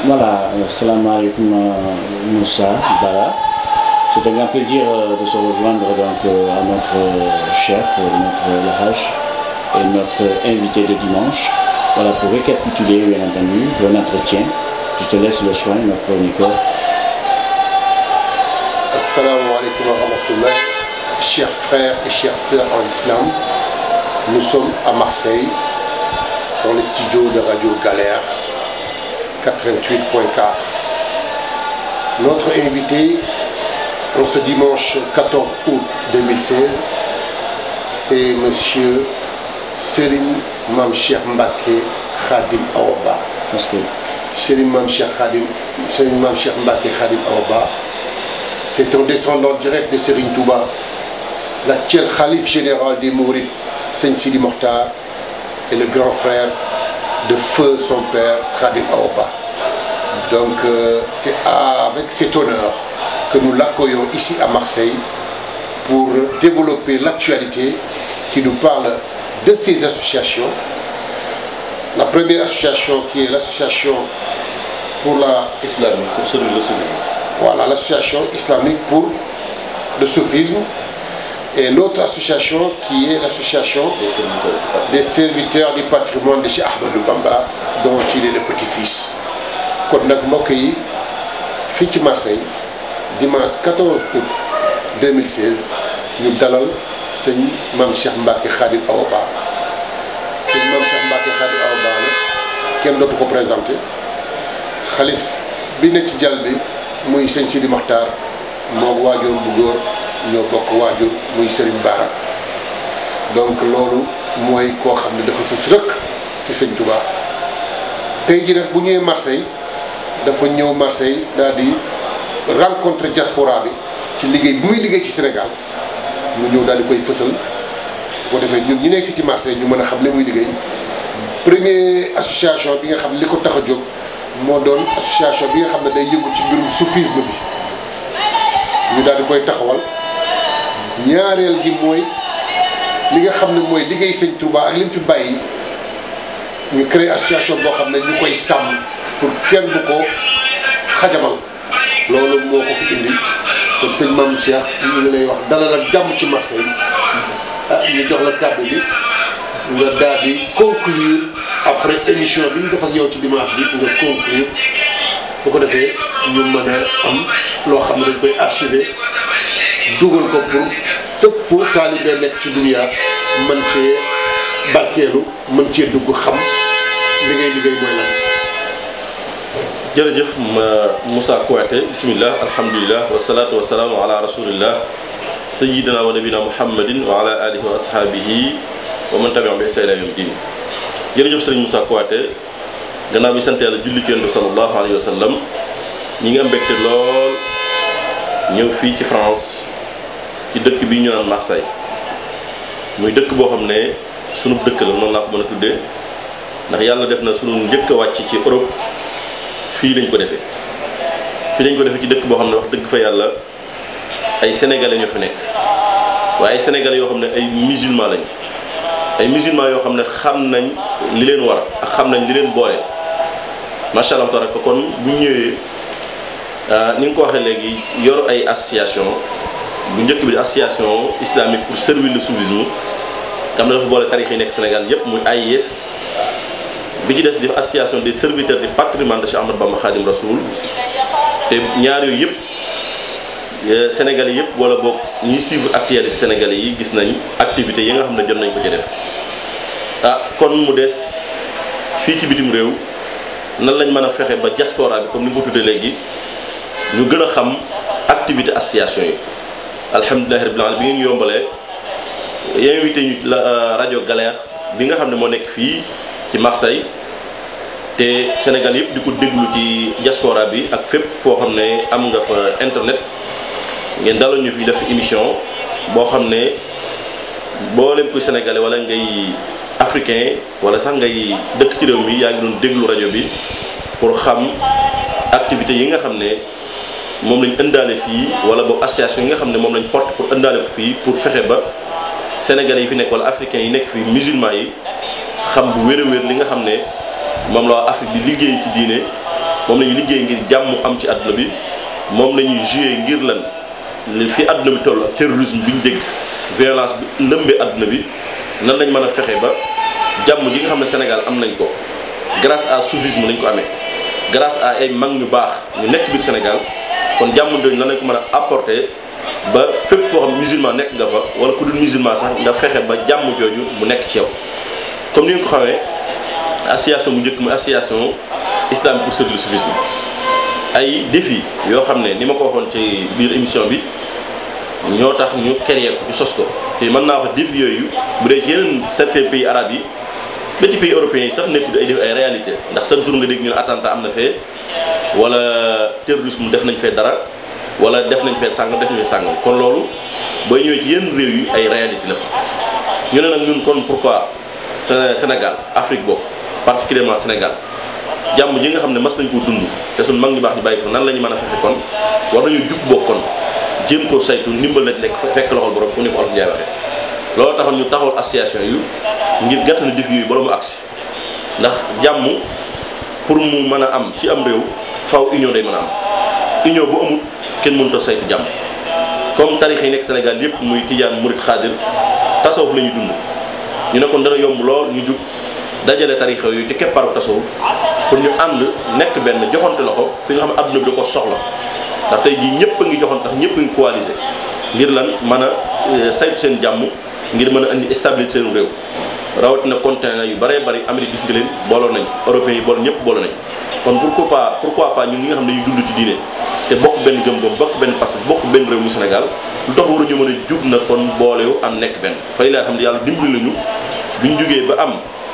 Voilà, salam alaikum Moussa Bara. C'est un grand plaisir de se rejoindre donc à notre chef, notre Lahaj et notre invité de dimanche. Voilà, pour récapituler bien entendu le entretien. Je te laisse le soin, notre chroniqueur. Assalamu alaikum wa rahmatullah. Chers frères et chères sœurs en islam, nous sommes à Marseille, dans les studios de Radio Galère 88.4. Notre invité en ce dimanche 14 août 2016, c'est Monsieur Selim Mamcher Mbake Khadim Aoba. Parce que Selim Mamcher Khadim, Selim Mamcher Mbake Khadim Aoba, c'est un descendant direct de Serigne Touba, l'actuel calife général des Mourides, Seigne Sidi Mokhtar, et le grand frère de feu son père Khadim Aoba. Donc euh, c'est avec cet honneur que nous l'accueillons ici à Marseille pour développer l'actualité qui nous parle de ces associations. La première association qui est l'association pour la islamique pour celui le soufisme. voilà l'association islamique pour le soufisme et l'autre association qui est l'association des serviteurs des serviteurs du patrimoine. du patrimoine de Cheikh Ahmadou Bamba dont il est le petit-fils kon nag mbokk yi fii ci Marseille dimanche 14 août 2016 ñu dalal sëñ Mame Cheikh Mbacke Khadim Awa Ba sëñ Mame Cheikh Mbacke Khadim Awa Ba nag kenn dootu ko présenté xalif bi ne ci jal bi muy sëñ Sidi Makhtar moo waajuram bu góor ñoo bokk waajur muy Serigne Bara donc loolu mooy koo xam ne dafa sës rëkk ci sëñ Touba tey ji nag bu ñëwee Marseille dafa ñëw Marseille daal di rencontre diaspora bi ci liggéey bi muy liggéey ci Sénégal mu ñëw daal di koy fësal bu ko defee ñun ñu nekk fii ci Marseille ñu mën a xam li muy liggéey premier association bi nga xam ne li ko tax a jóg moo doon association bi nga xam ne day yëngu ci mbirum soufisme bi ñu daal di koy taxawal ñaareel gi mooy li nga xam ne mooy liggéey sëñ Touba ak li mu fi bàyyi ñu créé association boo xam ne ñu koy sàmm pour kenn du ko xajamal loolu moo ko fi indi kon sëñ Mame Cheikh ñu ngi lay wax dalal ak jàmm ci Marseille ah ñu jox la kàddu bi nga daal di conclure après émission bi ñu def ak yow ci dimanche bi nga conclure bu ko defee ñu mën a am loo xam ne dañ koy archiver dugal ko pour fépp fu taalibe nekk ci dunia mën cee barkeelu mën cee dugg xam li ngay liggéey mooy lan. jërëjëf ma Moussa Kouyaté bismillah alhamdulilah wasalaatu wasalaamu ala rasulillah sayidina wa nabina muhammadin wa ala alihi wa ashaabihi wa man tabi'ahum bi ihsaan ila yawmi din jërëjëf sëriñ Moussa Kouyaté gannaaw bi sant yàlla julli ci yonent bi sallallahu alayhi wa sallam ñi ngi am mbégte lool ñëw fii ci France ci dëkk bi ñu naan Marseille muy dëkk boo xam ne sunu dëkk la noonu laa ko mën a tuddee ndax yàlla def na sunu njëkk a wàcc ci Europe fii lañ ko defee fii lañ ko defee ci dëkk boo xam ne wax dëgg fa yàlla ay sénégalais ñoo fi nekk waaye ay sénégalais yoo xam ne ay musulman lañ ay musulman yoo xam ne xam nañ li leen war ak xam nañ li leen boole macha allah tabaraka kon bu ñu ñëwee ni nga ko waxee léegi yor ay association bu njëkk bi di association islamique pour servir le soufisme xam ne dafa boole tarix yi nekk Sénégal yépp muy AIS bi ci des di association des serviteurs du patrimoine de Cheikh Ahmadou Bamba Khadim Rasoul te ñaar yooyu yëpp sénégalais yëpp wala boog ñuy suivre actualité sénégalais yi gis nañ activités yi nga xam ne jot nañ ko ci def ah kon mu des fii ci bitim réew nan lañ mën a fexe ba diaspora bi comme ni nga ko tuddee léegi ñu gën a xam activité association yi alhamdulilahi rabbil alamin bi ngeen yombalee invité ñu la rajo Galère bi nga xam ne moo nekk fii ci Marseille te Sénégal yëpp di ko déglu ci diaspora bi ak fépp foo xam ne am nga fa internet ngeen dalal ñu fi def émission boo xam ne mboolem kuy sénégalais wala ngay africain wala sax ngay dëkk ci réew mi yaa ngi doon déglu rajo bi pour xam activités yi nga xam ne moom lañ ëndaale fii wala boog association yi nga xam ne moom lañ porte pour ëndaale ko fii pour fexe ba sénégalais yi fi nekk wala africains yi nekk fii musulmans yi xam bu wér a wér li nga xam ne moom la waa Afrique di liggéey ci diine moom la ñuy liggéey ngir jàmm am ci àdduna bi moom la ñuy joué ngir lan li fi àdduna bi toll ak terrorisme bi ñu dégg violence bi lëmbee àdduna bi nan lañ mën a fexe ba jàmm ji nga xam ne Sénégal am nañ ko grâce à soufisme lañ ko amee grâce à ay mag ñu baax ñu nekk biir Sénégal kon jàmm jooju nan lañ ko mën a apporter ba fépp foo xam musulman nekk nga fa wala ku dul musulman sax nga fexe ba jàmm jooju mu nekk ci yow comme ni nga ko xamee association bu njëkk muy association islam pour servir le soufisme ay défi yoo xam ne ni ma ko waxoon ci biir émission bi ñoo tax ñu créé ko ñu sos ko te mën naa wax défi yooyu bu dee yeneen certains pays arabes yi ba ci pays européens yi sax nekkul ay défi ay réalité ndax chaque jour nga dégg ñu ne attentat am na fee wala terrorisme def nañ fee dara wala def nañ fee sàngam def nañ fee sàngam kon loolu booy ñëwee ci yenn réew yi ay réalité la fa ñu ne nag ñun kon pourquoi Sénégal Afrique boobu particulièrement Sénégal jàmm ji nga xam ne mas nañ koo dund te suñ mag ñu baax ñu bàyyi ko nan la ñu mën a fexe kon war nañu jug bokkoon jéem koo saytu ndimbal na ci nekk fekk loxol borom ku ne ko Olof Njaay waxee loolu taxoon ñu taxawal association yu ngir gàtt na défi yooyu bala mu agsi ndax jàmm pour mu mën a am ci am réew faw union day mën a am union bu amul kenn mënut a saytu jàmm comme tarix yi nekk Sénégal yépp muy tijaan murit xaadir tasawuf la ñuy dund ñu ne kon dana yomb lool ñu jug dajale tarix yooyu ci keppaaru tasawuf pour ñu ànd nekk benn joxante loxo fi nga xam ne adduna bi da ko soxla ndax tey jii ñëpp a ngi joxante ndax ñëpp a ngi coalisé ngir lan mën a saytu seen jàmm ngir mën a indi stabilité seen réew rawatina continent yu bëree bëri Amérique gis nga leen booloo nañ européens yi booloo ñëpp booloo nañ kon pourquoi pas pourquoi pas ñun ñi nga xam ne dañuy dund ci diine te bokk benn gëm-gëm bokk benn parce que bokk benn réew mu Sénégal lu tax waruñu mën a jug na kon boolewu am nekk benn fay laa xam ne yàlla dimbali nañu bi ñu jógee ba am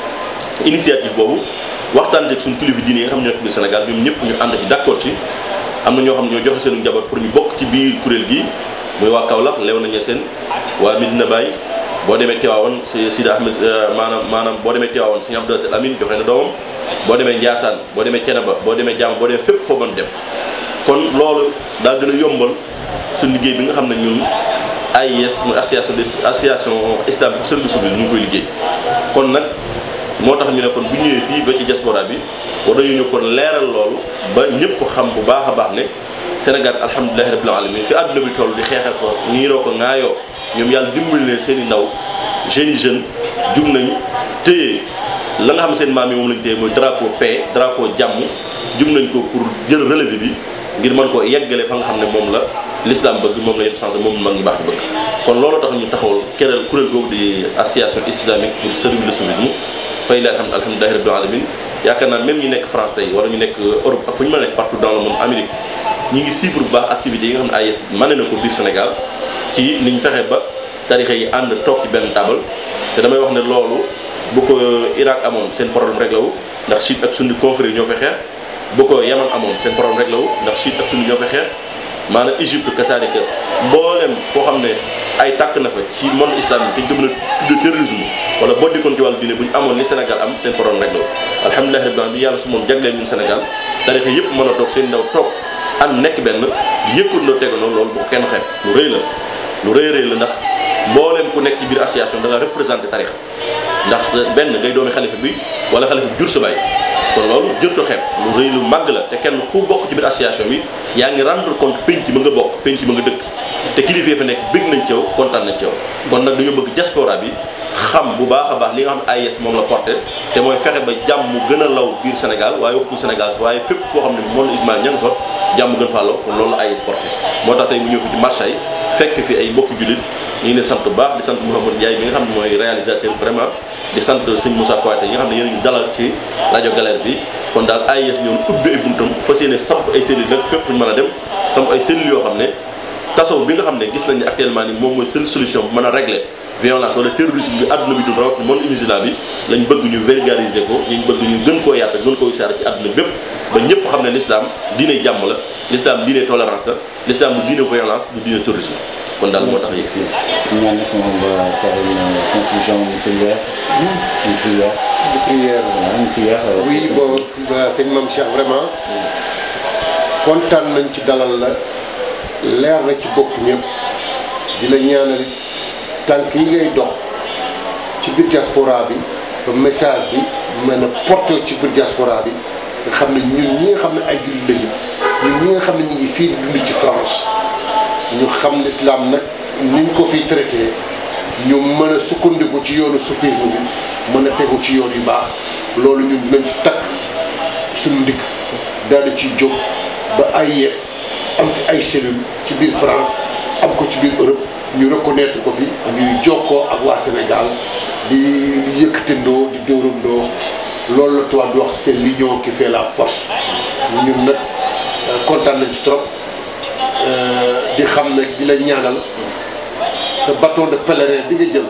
initiative boobu waxtaan ak suñu kilifa diine yi nga xam ne ñoo nekk biir Sénégal ñoom ñëpp ñu ànd ci d'accord ci am na ñoo xam ne ñoo joxe seenu njaboot pour ñu bokk ci biir kuréel gi muy waa Kaolack lew nañu seen waa Medina Baye boo demee Tivaouane si Sida Ahmed maanaam maanaam boo demee Tivaouane si Abdou Aziz Amin joxe na doomam boo demee Ndiassane boo demee Thiénaba boo demee Diam boo demee fépp foo mën dem kon loolu daa gën a yombal suñu liggéey bi nga xam ne ñun AIS muy association des association islam pour service bi ñu ngi koy liggéey kon nag moo tax ñu ne kon bu ñëwee fii ba ci diaspora bi war nañu ñu kon leeral loolu ba ñëpp xam bu baax a baax ne Sénégal alhamdulilahi rabbil alamin fi àdduna bi toll di xeexal ko niiroo ko ŋaayoo ñoom yàlla dimbali leen seen i ndaw jeunes yi jeunes jug nañ téye la nga xam seen maam yi moom lañ téye mooy drapeau paix drapeau jàmm jug nañ ko pour jël relevé bi ngir mën koo yeggale fa nga xam ne moom la l'islam bëgg moom la yenn changé moom mag ñu baax bëgg kon loolu tax ñu taxawal kereel kuréel googu di association islamique pour servir le soufisme fay la alhamdu alhamdulilahi rabbil alamin yaakaar naa même ñi nekk France tey wala ñu nekk Europe ak fu ñu mën a nekk partout dans le monde Amérique ñi ngi suivre bu baax activités yi nga xam ne AIS mane na ko biir Sénégal ci niñ fexe ba tarixa yi ànd toog ci benn table te damay wax ne loolu bu ko Irak amoon seen problème rek la wu ndax chiite ak sunni confrérie ñoo fay xeex bu ko Yaman amoon seen problème rek la wu ndax chiite ak sunni ñoo fay xeex maanaam Égypte kasaalika mboolem foo xam ne ay tàkk na fa ci monde islamique dañ ko mën a tudde terrorisme wala boo dikkoon ci wàllu diine bu ñu amoon li Sénégal am seen problème rek la alhamdulilah rabbil alamin bi yàlla su moom jagleel ñun Sénégal tarixa yëpp mën a toog seen ndaw toog ànd nekk benn yëkkandoo tegandoo loolu bu ko kenn xeeb lu rëy la lu rëy rëy la ndax mbooleem ku nekk ci biir association da nga représenté tarixa ndax sa benn ngay doomi xalifa bi wala xalifa bi jur sa baay kon loolu jërto xeeb lu rëy lu màgg la te kenn ku bokk ci biir association bi yaa ngi rendre compte penc ma nga bokk penc ma nga dëkk te kilifa fa nekk bëgg nañ ci yow kontaan nañ ci yow kon nag dañoo bëgg diaspora bi xam bu baax a baax li nga xam ne AIS moom la porté te mooy fexe ba jàmm mu gën a law biir Sénégal waaye waxtu Sénégal sax waaye fépp foo xam ne monde ismail ña nga fa jàmm gën faa law kon loolu la AIS porté moo tax tey mu ñëw fi ci marché yi fekk fi ay mbokki jullit ñu ngi ne sant bu baax di sant Mouhamadou Ndiaye bi nga xam ne mooy réalisateur vraiment di sant sëñ Moussa Kouyaté yi nga xam ne yéen ñu dalal ci rajo Galère bi kon daal AIS ñoom ubbi ay buntam fas yéene samp ay cellules nag fépp fu ñu mën a dem samp ay cellules yoo xam ne tasaw bi nga xam ne gis nañ ne actuellement ni moom mooy seule solution bu mën a régler violence wala terrorisme bi àdduna bi dund rawatina monde musulman bi lañ bëgg ñu vulgariser ko ñu bëgg ñu gën koo yaata gën koo isaara ci àdduna bépp ba ñëpp xam ne l'islam diine jàmm la l'islam diine tolérance la l'islam du diine violence du diine terrorisme kon daal moo tax yëg fii ñaan nag moom va faire une conclusion une prière une prière de prière voilà une prière euh, oui bon ba sëñ Mame Cheikh vraiment kontaan nañ ci dalal la leer na ci bopp ñëpp di la ñaanal tànk yi ngay dox ci biir diaspora bi ba message bi mën a porté ci biir diaspora bi nga xam ne ñun ñi nga xam ne ay jullit lañu ñun ñi nga xam ne ñu ngi fii di dund ci France ñu xam l'islam nag niñ ko fiy traité ñu mën a sukkandiku ci yoonu soufisme bi mën a tegu ci yoon yu baax loolu ñun dinañ ci takk suñu ndigg daal di ciy jóg ba AIS am fi ay cellules ci biir France am ko ci biir Europe ñu reconnaître ko fi ñuy jokkoo ak waa Sénégal di yëkkatindoo di dóorandoo loolu la tubaab di wax c'est l'union qui fait la force ñun nag kontaan nañ ci trop di xam ne di la ñaanal sa bâton de pèlerin bi nga jël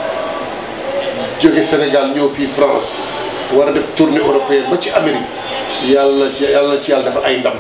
jóge Sénégal ñëw fii France war a def tournée européenne ba ci Amérique yàlla ci yàlla ci yàlla dafa ay ndam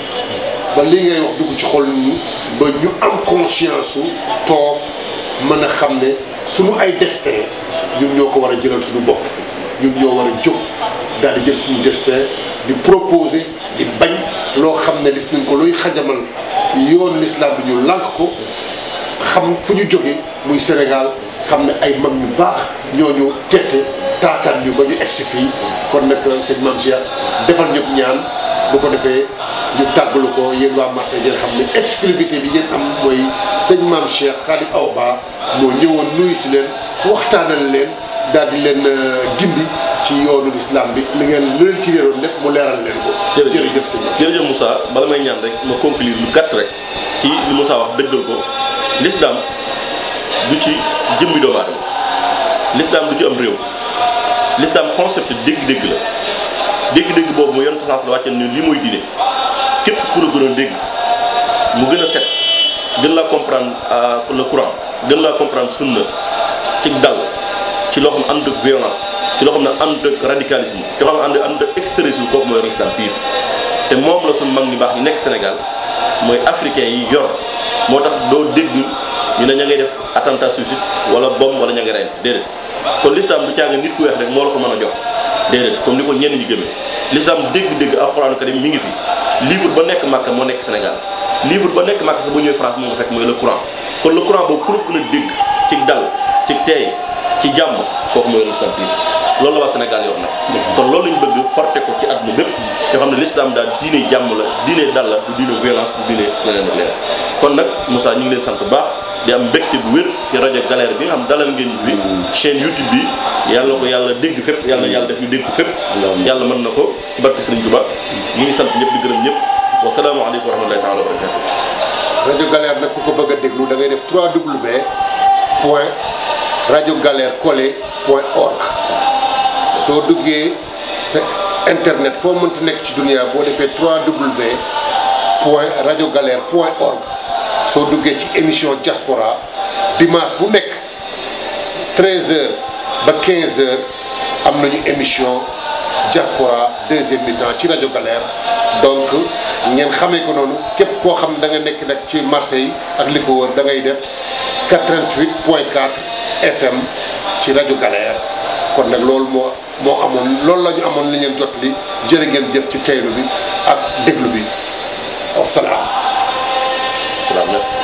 ba li ngay wax dugg ci xol ñu ba ñu am conscience su toog mën a xam ne suñu ay destin ñun ñoo ko war a jëlal suñu bopp ñun ñoo war a jóg daal di jël suñu destin di proposer di bañ loo xam ne gis nañ ko luy xajamal yoon l'islam bi ñu lànk ko xam fu ñu jógee muy Sénégal xam ne ay mag ñu baax ñooñu tette taataan ñu ba ñu egsi fii kon nag sëñ Mame Cheikh defal ñëpp ñaan bu ko defee ñu tàggalu ko yéen waa Marseille ngeen xam ne exclusivité bi ngeen am mooy sëñ Mame Cheikh Khadim Awa Ba moo ñëwoon nuyu si leen waxtaanal leen daal di leen gindi ci yoonu l'islam bi li ngeen li leen ci réeroon lépp mu leeral leen ko. jërëjëf sëñ Mame jërëjëf Moussa bala may ñaan rek ma conclure lu gàtt rek ci li Moussa wax dëggal ko l'islam du ci jëmmi doomu aadama l'islam du ci am réew l'islam concept dégg-dégg la dégg-dégg boobu mu yonent sens la wàcce ni li mooy diine képp ku la gën a dégg mu gën a set gën laa comprendre le Coran gën laa comprendre sunna ci dal ci loo xam ne ànd ak violence ci loo xam ne ànd ak radicalisme ci loo xam ne ànd ak extrémisme kooku mooy l'islam pire te moom la suñu mag ñu baax ñu nekk Sénégal mooy africain yi yor moo tax doo dégg ñu ne ña ngay def attentat suicide wala bombe wala ña ngay rey déedéet kon l'islam du caaga nit ku weex rek moo la ko mën a jox déedéet comme ni ko ñenn ñi gëmee l'islam dégg-dégg alxuraanu karim mi ngi fi livre ba nekk Makka moo nekk Sénégal livre ba nekk Makka sax ba ñëwee France moo nga fekk mooy le Coran kon le Coran boobu ku la gën a dégg ci dal ci teey ci jàmm kooku mooy l'islam bi loolu la waa Sénégal yor nag kon loolu lañ bëgg porté ko ci àdduna bépp yoo xam ne l'islam daal diine jàmm la diine dal la du diine violence du diine leneen ak leneen kon nag Moussa ñu ngi leen sant bu baax di am mbégte bu wér ci rajo Galère bi nga xam dalal ngeen fi chaîne YouTube bi yàlla ko yàlla dégg fépp yàlla yàlla def ñu dégg ko fépp yàlla mën na ko ci barke Serigne Touba ñu ngi sant ñëpp di gërëm ñëpp wasalaamaaleykum wa rahmatullahi taala wa barakatu rajo Galère nag ku ko bëgg a déglu da ngay def 3W point rajo Galère collé point org soo duggee sa internet foo mënta nekk ci dunia boo defee 3W point rajo Galère point org soo duggee ci émission diaspora dimanche bu nekk 13h ba 15h am nañu émission diaspora deuxième mi-temps ci rajo Galère donc ngeen xamee ko noonu képp koo xam ne da nga nekk nag ci Marseille ak li ko wër da ngay def 88 point 4 FM ci rajo Galère kon nag loolu moo moo amoon loolu la ñu amoon li ngeen jot li jërë ngeen jëf ci teylu bi ak déglu bi wasalaam. salaam merci